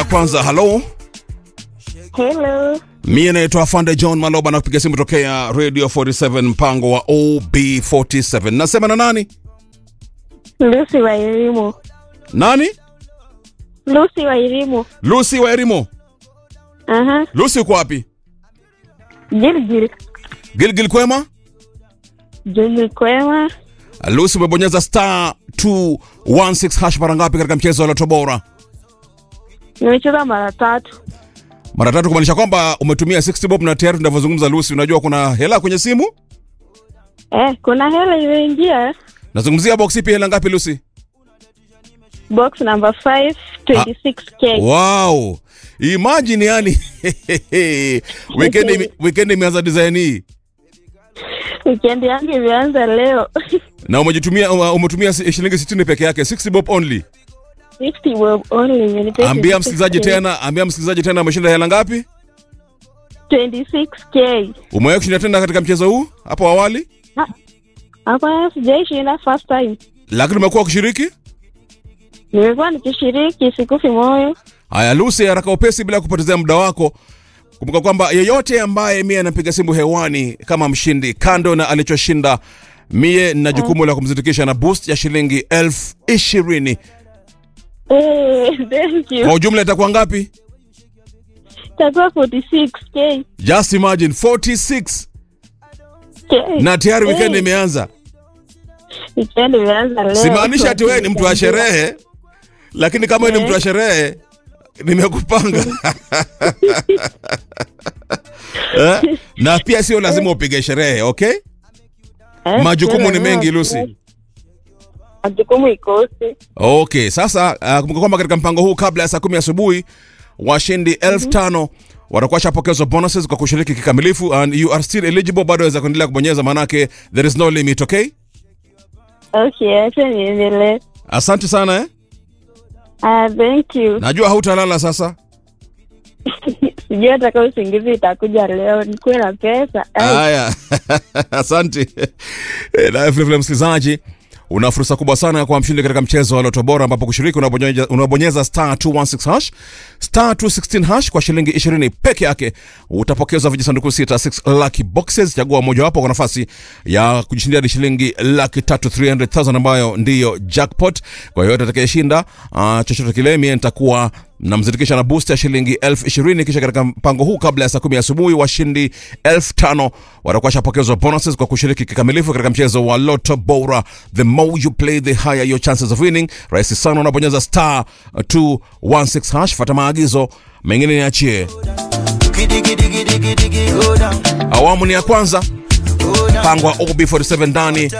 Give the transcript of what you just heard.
kwanza. Halo, Hello. mie naitwa Afande John Maloba na kupiga simu tokea Radio 47 mpango wa OB47. Nasema na nani? Lucy wa elimu. Nani? Lucy wa elimu. Lucy wa Erimo. Aha. Lucy uko wapi? Gilgil. Gilgil kwema? Gilgil kwema. Lucy umebonyeza star 216 hash mara ngapi katika mchezo wa Loto Bora? Nimecheza mara tatu. Mara tatu, kumaanisha kwamba umetumia 60 bob na tayari tunavyozungumza Lucy, unajua kuna hela kwenye simu? Eh, kuna hela imeingia. Nazungumzia box ipi, hela ngapi Lucy? Box number 5, 26k. Wow. Imagine yani weekend ime- weekend imeanza design hii Weekend yangu imeanza leo. na umejitumia uh, umetumia si- shilingi 60 peke yake 60 bob only. 60 bob only. imenipea Ambia 26K. msikilizaji tena, ambia msikilizaji tena ameshinda hela ngapi? 26k. Umewahi kushinda tena katika mchezo huu hapo awali? Hapa sijaishinda first time. Lakini umekuwa ukishiriki? Nimekuwa nikishiriki sikufi moyo. Haya Lucy, haraka upesi bila kupotezea muda wako. Kumbuka kwamba yeyote ambaye mie anapiga simu hewani kama mshindi, kando na alichoshinda, mie nina jukumu la kumzindikisha na boost ya shilingi elfu ishirini. Eh, thank you. Kwa ujumla itakuwa ngapi? Itakuwa 46k. Just imagine 46 K. na tayari Eh. weekend imeanza. Weekend imeanza leo. Simaanisha ati wewe ni mtu wa sherehe, lakini kama wewe ni mtu wa sherehe nimekupanga eh? na pia sio lazima upige sherehe okay? Eh, Majukumu ni sio mengi lazima- Lucy. Majukumu ikose. Okay, sasa uh, kumbuka kwamba katika mpango huu kabla ya saa kumi asubuhi washindi elfu tano watakuwa washapokezwa bonuses kwa kushiriki kikamilifu and you are still eligible, bado waweza kuendelea kubonyeza, manake there is no limit. Okay, Okay, acha niendelee. asante sana eh? Ah, thank you. Najua hautalala sasa. Sijui hata kama usingizi itakuja leo, nikuwe na pesa. Ai, Haya, asante. Eh, Na vile vile msikilizaji, una fursa kubwa sana ya kuwa mshindi katika mchezo wa Loto Bora, ambapo kushiriki unabonyeza, unabonyeza star 216 hash star 216 hash kwa shilingi 20 peke yake, utapokezwa vijisanduku sita 6 lucky boxes. Chagua mojawapo kwa nafasi ya kujishindia hadi shilingi laki tatu 300,000 ambayo ndiyo jackpot. Kwa hiyo atakayeshinda uh, chochote kile, mie nitakuwa namzindikisha na boost ya shilingi elfu ishirini kisha katika mpango huu kabla ya saa kumi asubuhi washindi elfu tano watakuwa washapokezwa bonuses kwa kushiriki kikamilifu katika mchezo wa Loto Bora. The more you play the higher your chances of winning. Rahisi sana, unabonyeza star 216 hash, fata maagizo mengine niachie. Giddy giddy giddy giddy giddy go down, Awamu ni ya kwanza, go down. mpango wa OB47 ndani